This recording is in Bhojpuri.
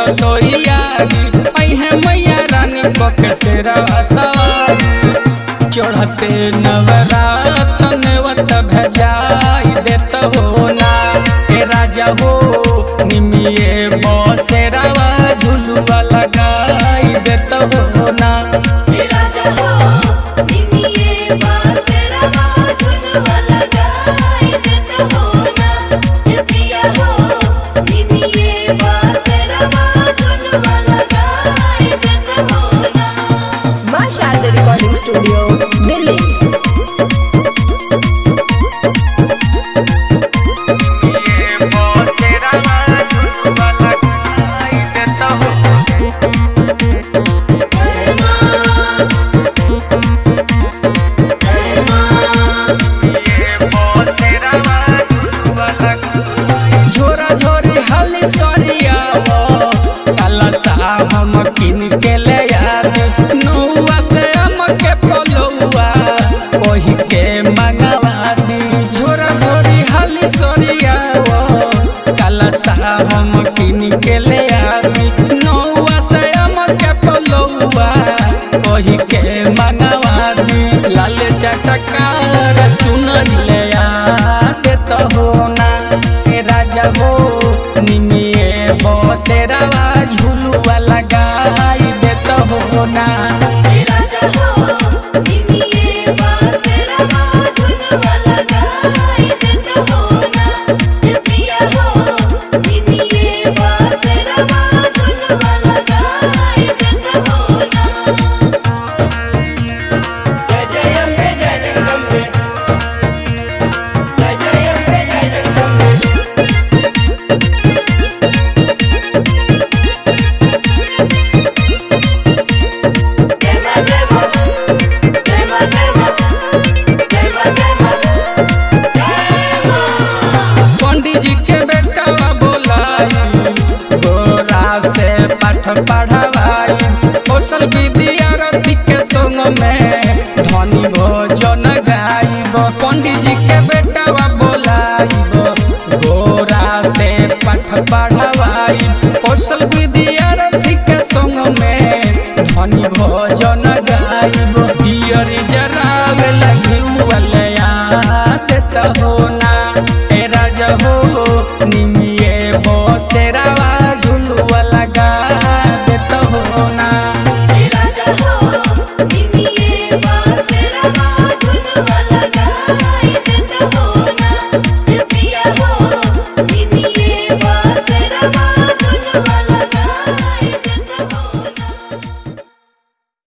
तोयारी अहे मैया रानी पके सेरा सवारी चढ़ते नवरातन वत भेजाई देत हो ना हे राजा हो निमिये बसेरावा झुलुआ लगाई देत हो ना हे राजा हो निमिये बासेरा झुलवा लगाई देत हो ना हे पिया हो निमिये बासेरा झुलवा लगाई देत हो ना मां शारदा रिकॉर्डिंग स्टूडियो दिल्ली झोरा झोरी हली सरियावो काला सा हम किन के ले आदि नौवा से हम के पलौआ ओही के मंगवा दी झोरा झोरी हली सरियावो काला सा हम किन के ले आदि नौवा से हम के पलौआ ओही के मंगवा दी लाल चटकार चुनर ले आ देत हो ना हे राजा हो निमिये बसेरावा झुलुआ लगाई देत हो ना हे राजा हो निमिये बासेरा झुलवा लगाई देत हो ना हे पिया हो निमिये बासेरा झुलवा लगाई देत हो ना जय जय अम्बे जय जगदम्बे जय जय अम्बे जय जगदम्बे जय मां जय मां जय मां जय मां जय मां जय मां जय मां पंडित जी के बेटा बोलाई गोरा से पाठ पढ़ावाई कौशल विद्यार्थी के संग में धनी भोजन गाइब पंडित जी के बेटा बोलाई गोरा से पाठ पढ़ावाई कौशल विद्यार्थी के संग में धनी भोजन गाइब दियर जरावे लगी